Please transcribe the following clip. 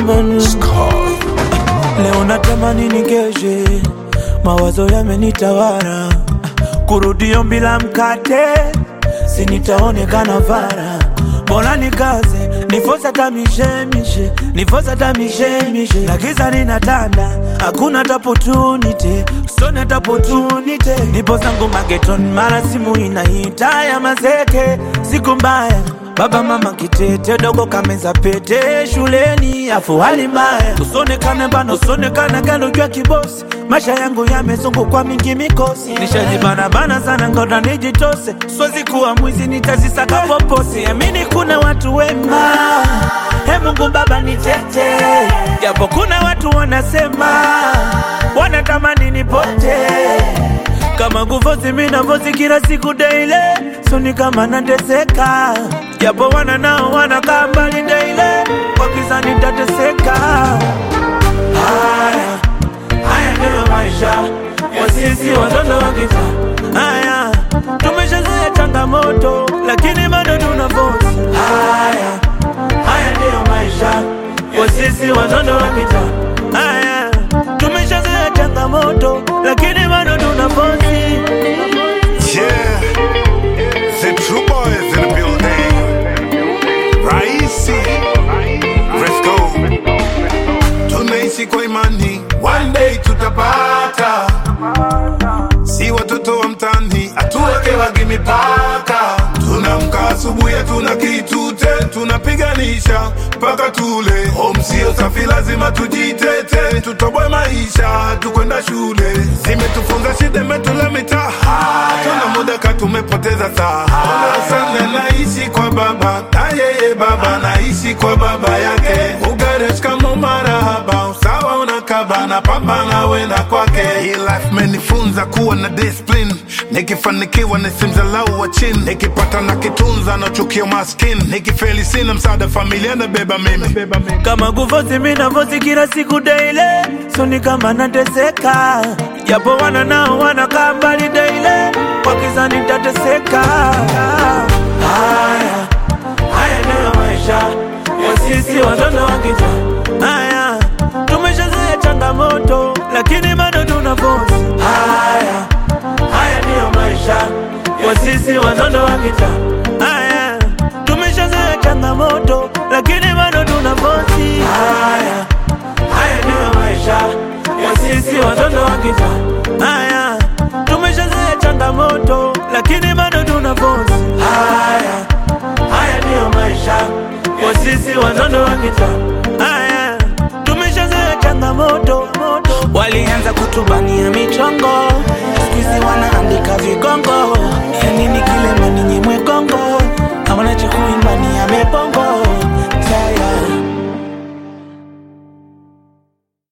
Manu. Leo natamani nikeshe, mawazo yamenitawala, kurudio bila mkate, sinitaonekana vara, bora nikaze nifosa tamishemishe, nifosa tamishemishe, na giza linatanda, hakuna tapotunite, sona tapotunite, nipo zangu mageton, mara simu inaita ya mazeke, siku mbaya Baba mama kitete dogo kameza pete shuleni afu hali mbaya usonekane bana usonekane gano jua kibosi maisha yangu yamezungukwa mingi mikosi nishajibana bana sana ngoda nijitose siwezi kuwa mwizi nitazisaka poposi amini kuna watu wema he Mungu baba nitete japo kuna watu wanasema wanatamani nipote kama kufosi mina fosi kila siku daily soni kama nateseka japo wana nao wanakaa mbali daily kwa kisa nitateseka haya haya ndiyo maisha ya sisi watoto wa kita haya tumeshazoea changamoto lakini bado tuna fosi haya haya ndiyo maisha ya sisi watoto wa kita haya tumeshazoea changamoto lakini bado tuna fosi Yeah, the true boys in the building. Raisi, Fresco. Tunaishi kwa imani, one day tutapata. Si watoto wa mtani, hatuwekewagi mipaka. Tunamka asubuhi, hatuna kitu te, tunapiganisha mpaka tule. Home sio safi, lazima tujitete, tutoboe maisha, tukwenda shule. Zimetufunza shida, imetula mitaa, tuna muda ka tumepoteza saa. Ona sana naishi kwa baba, na yeye baba naishi kwa baba yake. Ugaresh kama marahaba, usawa unakaba na pambana wenda kwake. Hii life menifunza kuwa na discipline, nikifanikiwa nisimdhalau wa chini, nikipata na kitunza na chukio maskini, nikifeli sina msaada, familia nabeba mimi. kama kufosi mina fosi kila siku daily soni kama nateseka japo wana nao wanakaa mbali daily kwa kisa nitateseka haya haya ndiyo maisha ya sisi watoto wa kita haya tumeshazoea changamoto lakini bado tuna fosi haya haya ndiyo maisha ya sisi watoto wa kita haya tumeshazoea changamoto lakini bado tuna fosi haya haya ndiyo maisha ya sisi watoto wa kita haya tumeshazoea changamoto lakini bado tuna fosi haya haya ndiyo maisha ya sisi watoto wa kita haya tumeshazoea changamoto walianza kutubania michongo skuizi wanaandika vigongo yani ni kilema ninyi mwegongo